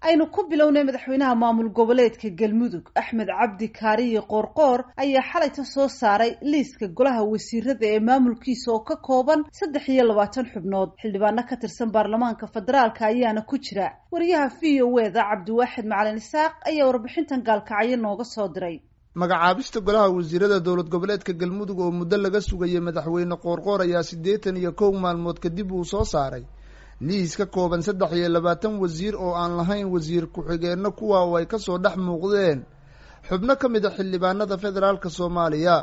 aynu ku bilownay madaxweynaha maamul goboleedka galmudug axmed cabdi kaariye qoorqoor ayaa xalayta soo saaray liiska golaha wasiirada ee maamulkiisa oo ka kooban saddex iyo labaatan xubnood xildhibaano ka tirsan baarlamaanka federaalka ayaana ku jira wariyaha v o e da cabdiwaaxid macalin isaaq ayaa warbixintan gaalkacyo nooga soo diray magacaabista golaha wasiirada dowlad goboleedka galmudug oo muddo laga sugayay madaxweyne qoorqoor ayaa siddeetan iyo kow maalmood kadib uu soo saaray liis ka kooban saddex iyo labaatan wasiir oo aan lahayn wasiir ku-xigeenno kuwa oo ay kasoo dhex muuqdeen xubno ka mid a xildhibaanada federaalka soomaaliya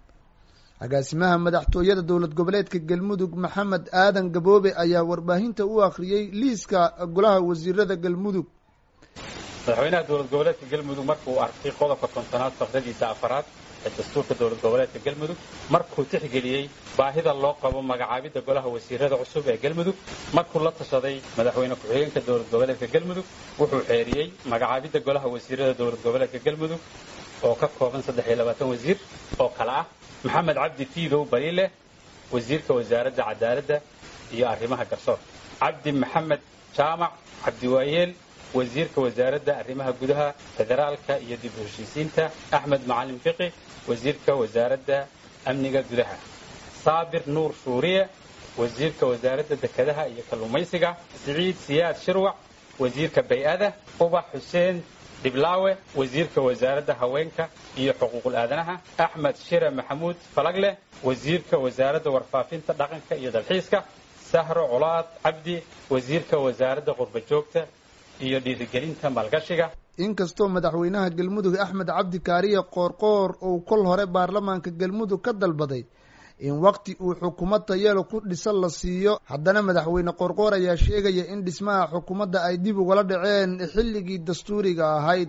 agaasimaha madaxtooyada dowlad goboleedka galmudug maxamed aadan gaboobe ayaa warbaahinta u akhriyey liiska golaha wasiirada galmudug madaxweynaha dowlad goboleedka galmudug markuu arkay qodobka kontonaad faqradiisa afaraad ee dastuurka dowlad goboleedka galmudug markuu tixgeliyey baahida loo qabo magacaabidda golaha wasiirada cusub ee galmudug markuu la tashaday madaxweyne ku-xigeenka dowlad goboleedka galmudug wuxuu xeeriyey magacaabidda golaha wasiirada dowlad goboleedka galmudug oo ka kooban saddex iyo labaatan wasiir oo kale ah maxamed cabdi fiidow bariile wasiirka wasaaradda cadaaladda iyo arrimaha garsoorka cabdi maxamed jaamac cabdiwaayeel wasiirka wasaaradda arrimaha gudaha federaalka iyo dib u heshiisiinta axmed macalin fiqi wasiirka wasaaradda amniga gudaha saabir nuur shuuriye wasiirka wasaaradda dekedaha iyo kalluumaysiga siciid siyaad shirwac wasiirka bay-ada ubax xuseen dhiblaawe wasiirka wasaaradda haweenka iyo xuquuqul aadanaha axmed shire maxamuud falagleh wasiirka wasaaradda warfaafinta dhaqanka iyo dalxiiska sahro colaad cabdi wasiirka wasaaradda qurbajoogta iyo dhiirigelinta maalgashiga inkastoo madaxweynaha galmudug axmed cabdi kaariye qoorqoor uu kol hore baarlamaanka galmudug ka dalbaday in waqti uu xukuumad tayelo ku dhisan la siiyo haddana madaxweyne qoorqoor ayaa sheegaya in dhismaha xukuumadda ay dib ugala dhaceen xilligii dastuuriga ahayd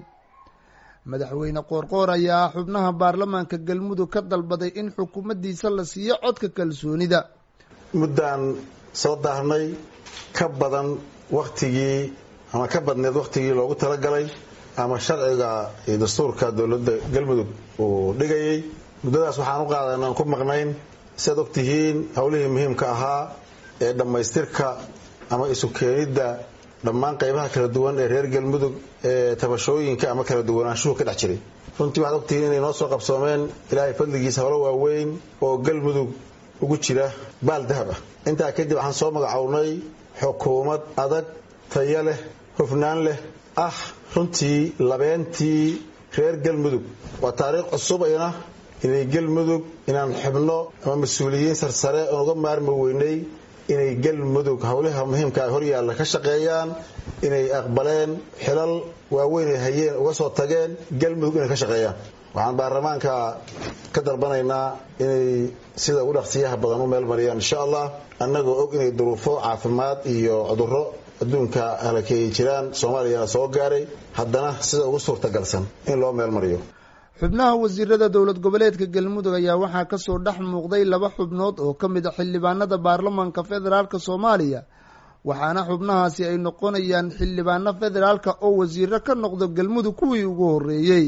madaxweyne qoorqoor ayaa xubnaha baarlamaanka galmudug ka dalbaday in xukuumaddiisa la siiyo codka kalsoonida muddaan soo daarnay ka badan waktigii ama ka badneed wakhtigii loogu talagalay ama sharciga iyo dastuurka dowladda galmudug uu dhigayay muddadaas waxaan u qaadana aan ku maqnayn siaad ogtihiin howlihii muhiimka ahaa ee dhammaystirka ama isu keenidda dhammaan qaybaha kala duwan ee reer galmudug ee tabashooyinka ama kala duwanaanshuhu ka dhex jiray runtii waxaad ogtihiin inay noo soo qabsoomeen ilaahay fadligiisa howlo waaweyn oo galmudug ugu jira baal dahab ah intaa kadib waxaan soo magacownay xukuumad adag taya leh hufnaan leh ah runtii labeentii reer galmudug waa taariikh cusubina inay galmudug inaan xubno ama mas-uuliyiin sarsare oon uga maarmi weynay inay galmudug howlaha muhiimka horyaalla ka shaqeeyaan inay aqbaleen xilal waaweyn ay hayeen uga soo tageen galmudug inay ka shaqeeyaan waxaan baarlamaanka ka dalbanaynaa inay sida ugu dhaqsiyaha badan u meel mariyaan insha allah annagoo og inay duruufo caafimaad iyo cudurro adduunka halakeeyay jiraan soomaaliyana soo gaaray haddana sida ugu suurtagalsan in loo meel mariyo xubnaha wasiirada dowlad goboleedka galmudug ayaa waxaa kasoo dhex muuqday laba xubnood oo ka mid a xildhibaanada baarlamaanka federaalk soomaaliya waxaana xubnahaasi ay noqonayaan xildhibaano federaalka oo wasiiro ka noqdo galmudug kuwii ugu horeeyey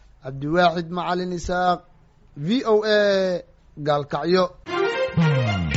cabdiwaaxid macalin isaaq v o a gaalkacyo